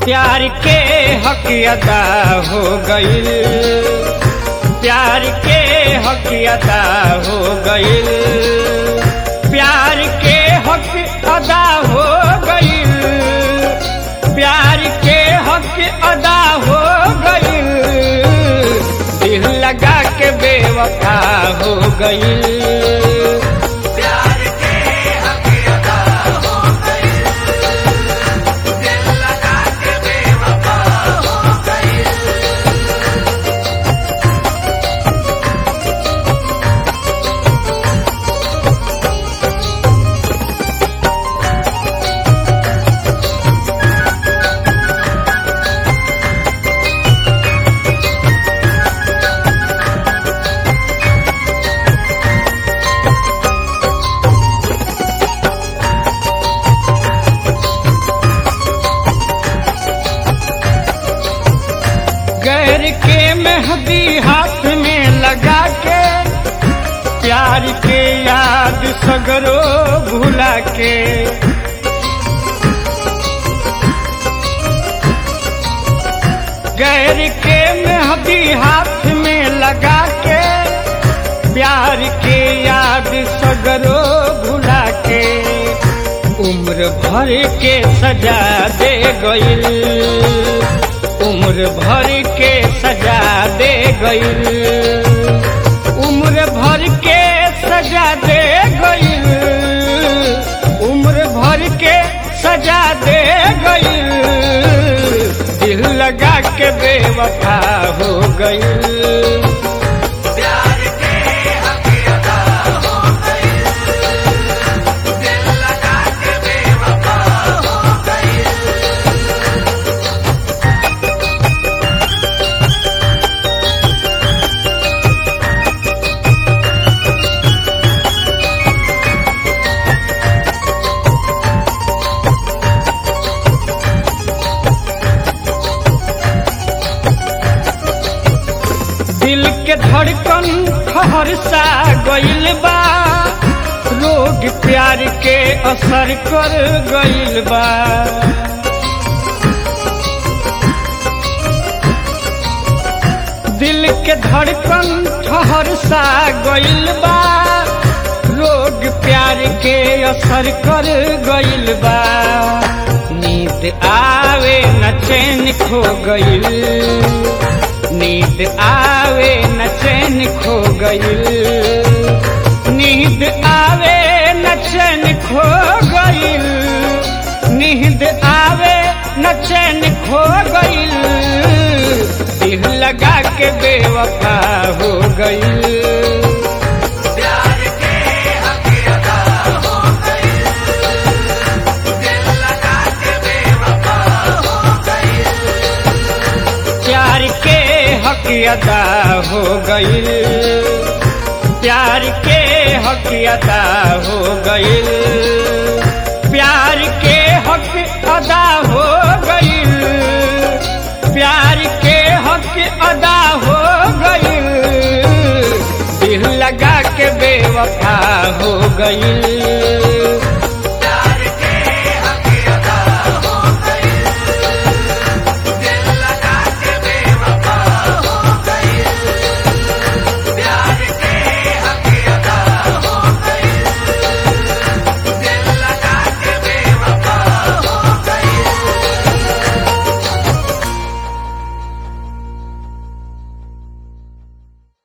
प्यार के हक अदा हो गईल प्यार के हक अदा हो गईल प्यार के हक अदा हो गईल प्यार के हक अदा हो गईल दिल लगा के बेवफा हो गईल प्यार के हक अदा हो गई दिल लगा के बेवफा हो गई गैर के मेहंदी हाथ में लगा के प्यार के याद सगरो भुला के गैर के मेहंदी हाथ में लगा के प्यार के याद सगरो भुला के उम्र भर के सजा दे गईल उम्र भर के सजा दे गईल उम्र भर के सजा दे गईल उम्र भर के सजा दे गईल दिल लगा के बेवफा हो गईल प्यार के हक अदा हो गई दिल लगा के बेवफा हो गई दिल के धड़कन ठहर सा गईल बा रोग प्यार के असर कर गईल बा दिल के धड़कन ठहर सा गईल बा रोग प्यार के असर कर गईल बा नींद आवे न चैन खो गईल नींद आवे न चैन खो गईल नींद आवे न चैन खो गईल नींद आवे न चैन खो गईल दिल लगा के बेवफा हो गईल प्यार के हक अदा हो गई दिल लगा के बेवफा हो गई प्यार के हक अदा हो गईल प्यार के हक अदा हो गईल प्यार के हक अदा हो गईल प्यार के हक अदा हो गईल दिल लगा के बेवफा हो गईल